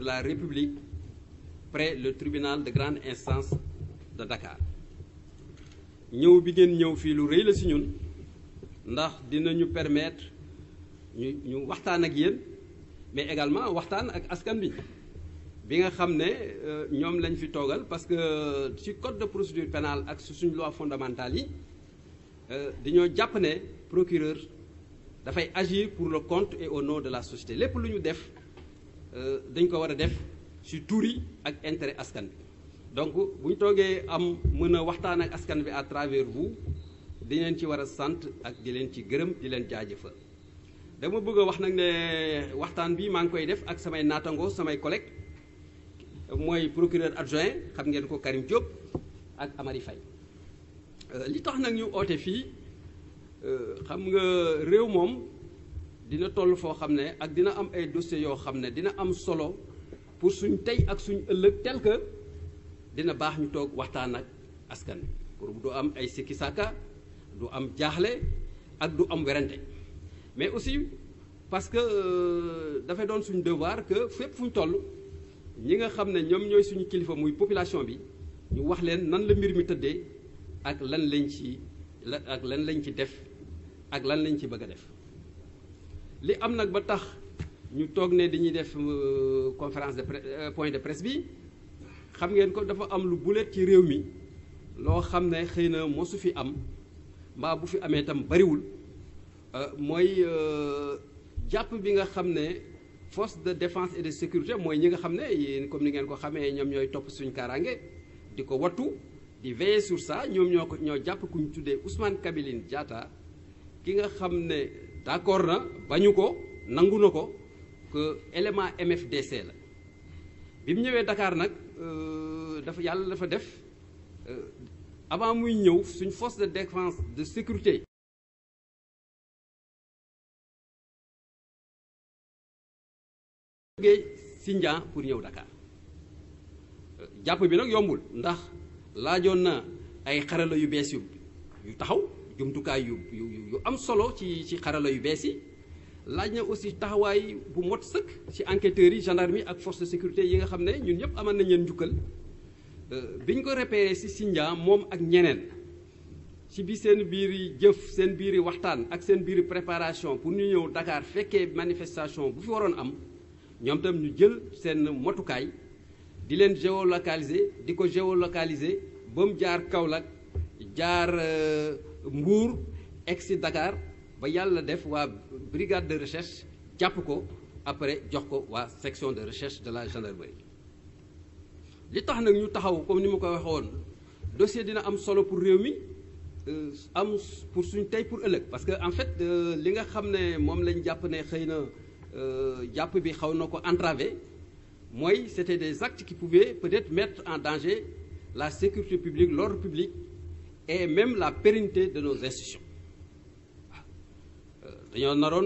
de la République près le tribunal de grande instance de Dakar ñëw bi ngeen ñëw fii lu rëy la si ñun ndax dinañu permettre ñu ñu waxtaan ak yéen mais également waxtaan ak askan bi bi nga xam ne ñoom lañ fi toogal parce que ci code de procédure pénale ak su suñu loi fondamentale yi dañoo jàpp ne procureur dafay agir pour le compte et au nom de la société lépp lu ñu def dañ ko war a def ci tuuri ak intérêt askan bi donc bu ñu toogee am mën a waxtaan ak askan bi à travers vous di leen ci war a sant ak di leen ci gërëm di leen jaajëfal dama bëgg a wax nag ne waxtaan bi maa ngi koy def ak samay naatangoo samay collègues mooy procureur adjoint xam ngeen ko Karim Diop ak Amary Faye li tax nag ñu oote fii xam nga réew moom dina toll foo xam ne ak dina am ay dossiers yoo xam ne dina am solo pour suñ tey ak suñ ëllëg tel que dina baax ñu toog waxtaan ak askan wi pour du am ay sikki sàkka du am jaaxle ak du am werante mais aussi parce que dafay doon suñu devoir que fépp fu ñu toll ñi nga xam ne ñoom ñooy suñu kilifa muy population bi ñu wax leen nan la mbir mi tëddee ak lan lañ ci la ak lan lañ ci def ak lan lañ ci bëgg a def li am nag ba tax ñu toog ne dañuy def conférence de point de presse bi xam ngeen ko dafa am lu bulet ci réew mi loo xam ne xëy na mosu fi am mbaa bu fi amee itam bariwul mooy jàpp bi nga xam ne force de défense et de sécurité mooy ñi nga xam ne yéen comme ni ngeen ko xamee ñoom ñooy topp suñu kaaraange di ko wattu di veiller sur ça ñoom ñoo ko ñoo jàpp ku ñu tuddee Ousmane Kabiline Diatta ki nga xam ne d'accord na bañu ko nangu na ko que élément MFDC la bi mu ñëwee Dakar nag dafa yàlla dafa def avant muy ñëw suñ force de défense de sécurité jógee Sindian pour ñëw Dakar jàpp bi nag yombul ndax laajoon na ay xarala yu bees yu yu taxaw jumtukaay yu yu yu am solo ci ci xarala yu bees yi laaj na aussi taxawaay bu mot sëkk ci enquêteurs yi gendarmerie ak force de sécurité yi nga xam ne ñun ñëpp amal nañ leen njukkal bi ñu ko repéré ci Sindian moom ak ñeneen ci bi seen biiri jëf seen biiri waxtaan ak seen biiri préparation pour ñu ñëw Dakar fekkee manifestation bu fi waroon am ñoom tam ñu jël seen motukaay di leen géolocaliser di ko géolocaliser ba mu jaar Kaolack jaar Mbour egsi Dakar ba yàlla def waa brigade de recherche jàpp ko après jox ko waa section de recherche de la gendarmerie li tax nag ñu taxaw comme ni ma ko waxoon dossier dina am solo pour réew mi am pour suñ tey pour ëllëg parce que en fait li nga xam ne moom lañ jàpp ne xëy na jàpp bi xaw na ko entravé mooy c'était des actes qui pouvaient peut-être mettre en danger la sécurité publique l'ordre public et même la pérennité de nos institutions dañoo naroon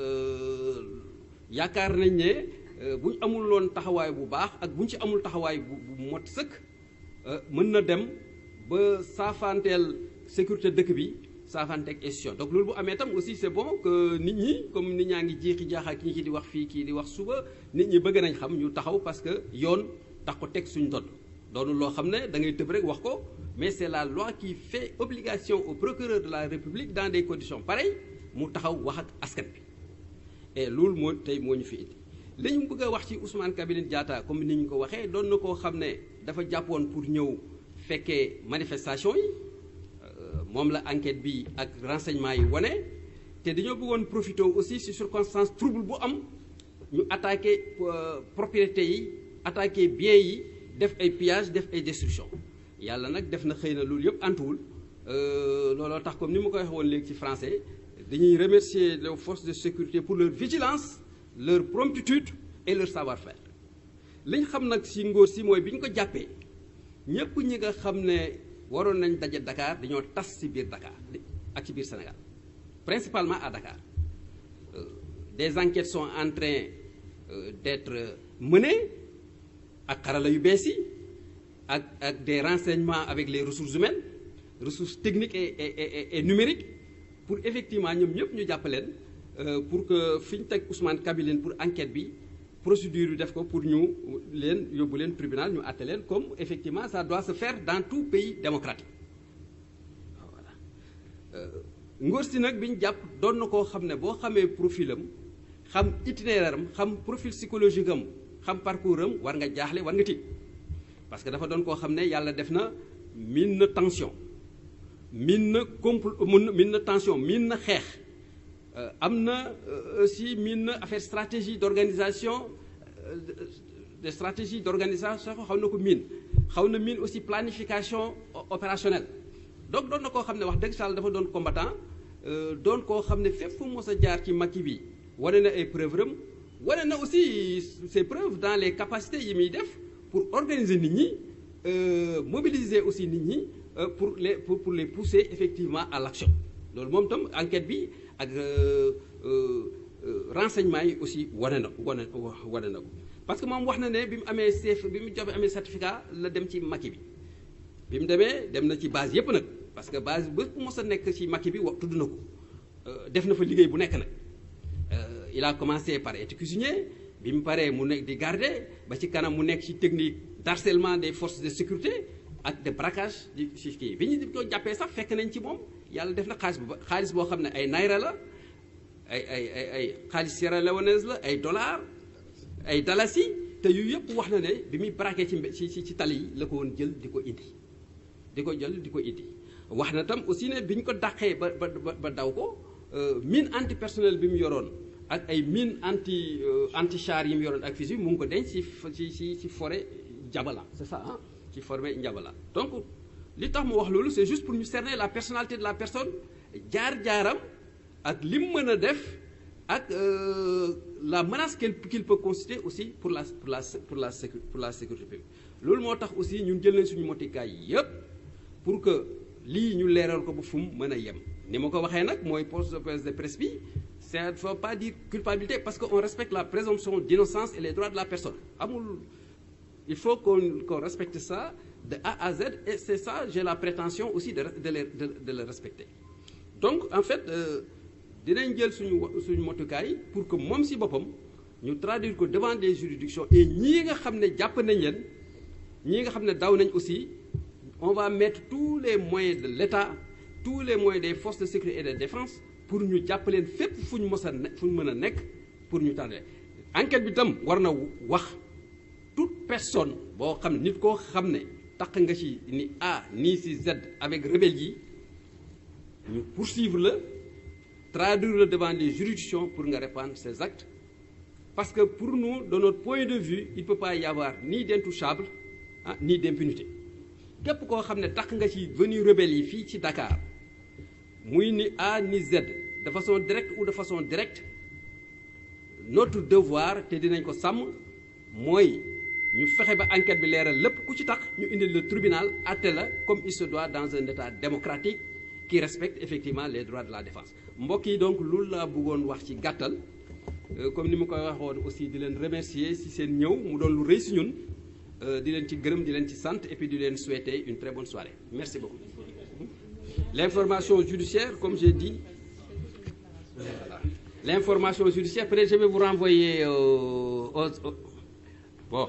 yaakaar nañ ne bu ñu amul loon taxawaay bu baax ak bu ñu ci amul taxawaay bu bu mot sëkk mën na dem ba saafanteel sécurité dëkk bi saafanteeg institution donc loolu bu amee tam aussi c'est bon que nit ñi comme nit ñaa ngi jeexi jaaxa ki ñi ki di wax fii kii di wax suba nit ñi bëgg nañ xam ñu taxaw parce que yoon tax ko teg suñ dodd doonu loo xam ne da ngay tëb rek wax ko mais c'est la loi qui fait obligation au procureur de la République dans des conditions pareilles mu taxaw wax ak askan bi et loolu moo tey moo ñu fi indi li ñu bëgg a wax ci Ousmane Kabiline Diatta comme ni ñu ko waxee doon na koo xam ne dafa jàppoon pour ñëw fekkee manifestation yi moom la enquête bi ak renseignement yi wane te dañoo bëggoon profiter aussi ci circonstance trouble bu am ñu attaquer propriété yi attaquer biens yi def ay pillage def ay destruction yàlla nag def na xëy na loolu yëpp antuwul looloo tax comme ni ma ko waxee woon léegi ci français dañuy remercier les forces de sécurité pour leur vigilance leur promptitude et leur savoir-faire li ñu xam nag ci ngóor si mooy bi ñu ko jàppee ñëpp ñi nga xam ne waroon nañ daje Dakar dañoo tas ci biir Dakar ak ci biir Sénégal principalement à Dakar des enquêtes sont en train d'être menées ak xarala yu bees yi ak ak des renseignements avec les ressources humaines ressources techniques et et et numériques pour effectivement ñoom ñëpp ñu jàppaleen pour que fi ñu teg Ousmane Kabiline pour enquête bi procédure bi def ko pour ñu leen yóbbu leen tribunal ñu àtte leen comme effectivement ça doit se faire dans tout pays démocratique voilà ngóor si nag bi ñu jàpp doon na koo xam ne boo xamee profil am xam itinéraire am xam profil psychologique am xam parcours am war nga jaaxle war nga tiit parce que dafa doon koo xam ne yàlla def na miin na tension miin na compl miin na tension miin na xeex am na aussi miin na affaire stratégie d'organisation des stratégies d'organisation xaw na ko miin xaw na miin aussi planification opérationnelle donc doon na koo xam ne wax dëgg Sall dafa doon combattant doon koo xam ne fépp fu mos a jaar ci Macky bi wane na ay preuves am wane na aussi ses preuves dans les capacités yi muy def pour organiser nit ñi mobiliser aussi nit ñi pour les pour pour les pousser effectivement à l'action loolu moom tam enquête bi ak renseignement yi aussi wane na wane wane na ko parce que moom wax na ne bi mu amee chef bi mu joxe amee certificat la dem ci Macky bi bi mu demee dem na ci base yépp nag parce que base ba mos a nekk ci Macky bi wax tudd na ko def na fa liggéey bu nekk nag il a commencé par être cuisinier bi mu paree mu nekk di garder ba ci kanam mu nekk ci technique d'harcèlement des forces de sécurité ak de braquage di ci kii bi ñu ko jàppee sax fekk nañ ci moom yàlla def na xaalis bu xaalis boo xam ne ay naira la ay ay ay ay xaalis sierra leonaise la ay dollars ay dalasi te yu yëpp wax na ne bi muy braqué ci ci ci tali yi la ko woon jël di ko indi di ko jël di ko indi wax na tam aussi ne bi ñu ko dàqee ba ba ba daw ko mine antipersonnel bi mu yoroon ak ay mine anti anti char yi mu yoroon ak fusil mu ngi ko denc ci ci ci ci forêt Jabala c'est ça ah ci forêt Njabala donc li tax mu wax loolu c'est juste pour ñu cerner la personnalité de la personne jaar-jaaram ak li mu mën a def ak la menace qu'il qu'il peut constituer aussi pour la pour la pour la sécu pour la sécurité publique loolu moo tax aussi ñun jël nañ suñu motikaay yépp pour que lii ñu leeral ko ba fu mu mën a yem ni ma ko waxee nag mooy poste de presse de presse bi ça ne faut pas dire culpabilité parce que on respecte la présomption d'innocence et les droits de la personne amul il faut qu'on qu'on respecte ça de A à Z et c'est ça j'ai la prétention aussi de de le de, de le respecter donc en fait dinañ jël suñu suñu motukaay pour que moom ci boppam ñu traduire ko devant des juridictions et ñii nga xam ne jàpp nañ leen ñii nga xam ne daw nañ aussi on va mettre tous les moyens de l'État tous les moyens des forces de sécurité et de défense pour ñu jàpp leen fépp fu ñu mës a ne fu ñu mën a nekk pour ñu tànn enquête bi tam war na wax toute personne boo xam ne nit koo xam ne taq nga ci ni A ni ci Z avec rebelle yi ñu poursuivre la traduire le devant les juridictions pour nga répandre ces actes parce que pour nous de notre point de vue il peut pas y avoir ni d'intouchable ah ni d'impunité képp koo xam ne tax nga ci venue rebelle yi fii ci Dakar muy ni A ni Z de façon directe ou de façon directe notre devoir te dinañ ko sàmm mooy ñu fexe ba enquête bi leeral lépp ku ci tax ñu indi le tribunal àtte la comme il se doit dans un état démocratique qui respecte effectivement les droits de la défense mbokk yi donc loolu laa bëggoon wax ci gàttal comme ni ma koy waxoon aussi di leen remercier ci seen ñëw mu doon lu rëy ci ñun di leen ci gërëm di leen ci sant et puis di leen souhaiter une très bonne soirée merci beaucoup l'information judiciaire comme j'ai dit voilà l'information judiciaire peut-être je vais vous renvoyer au, au, au bon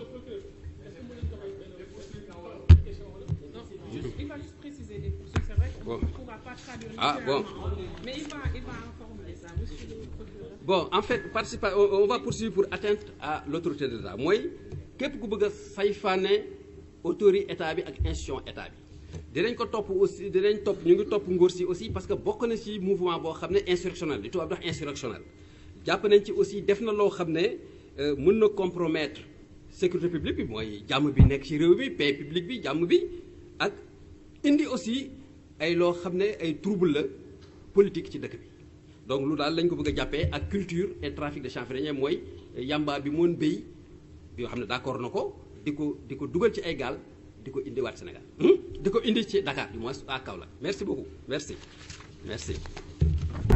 Il va juste préciser les poursuites, c'est vrai qu'on Bon. ne pourra pas traduire Ah, bon. littéralement. Mais il va, il va informer ça, monsieur le procureur. bon en fait participer on on va poursuivre pour atteinte à l'autorité de l'État mooy képp ku bëgg a sayfaane autorité état bi ak institution état bi dinañ ko topp aussi dinañ topp ñu ngi topp ngóor si aussi parce que bokk na ci mouvement boo xam ne insurrectionnel li tubaab di wax insurrectionnel jàpp nañ ci aussi def na loo xam ne euh, mën na compromettre sécurité publique bi mooy jàmm bi nekk ci réew mi paix publique bi jàmm bi ak indi aussi ay loo xam ne ay trouble la politique ci dëkk bi donc lu daal lañ ko bëgg a jàppee ak culture et trafic de chanvre mooy yamba bi moon béy yoo xam ne d'accord na ko di ko di ko dugal ci ay gaal di ko indiwaat Sénégal hmm? di ko indi ci Dakar du moins à Kaolack merci beaucoup merci merci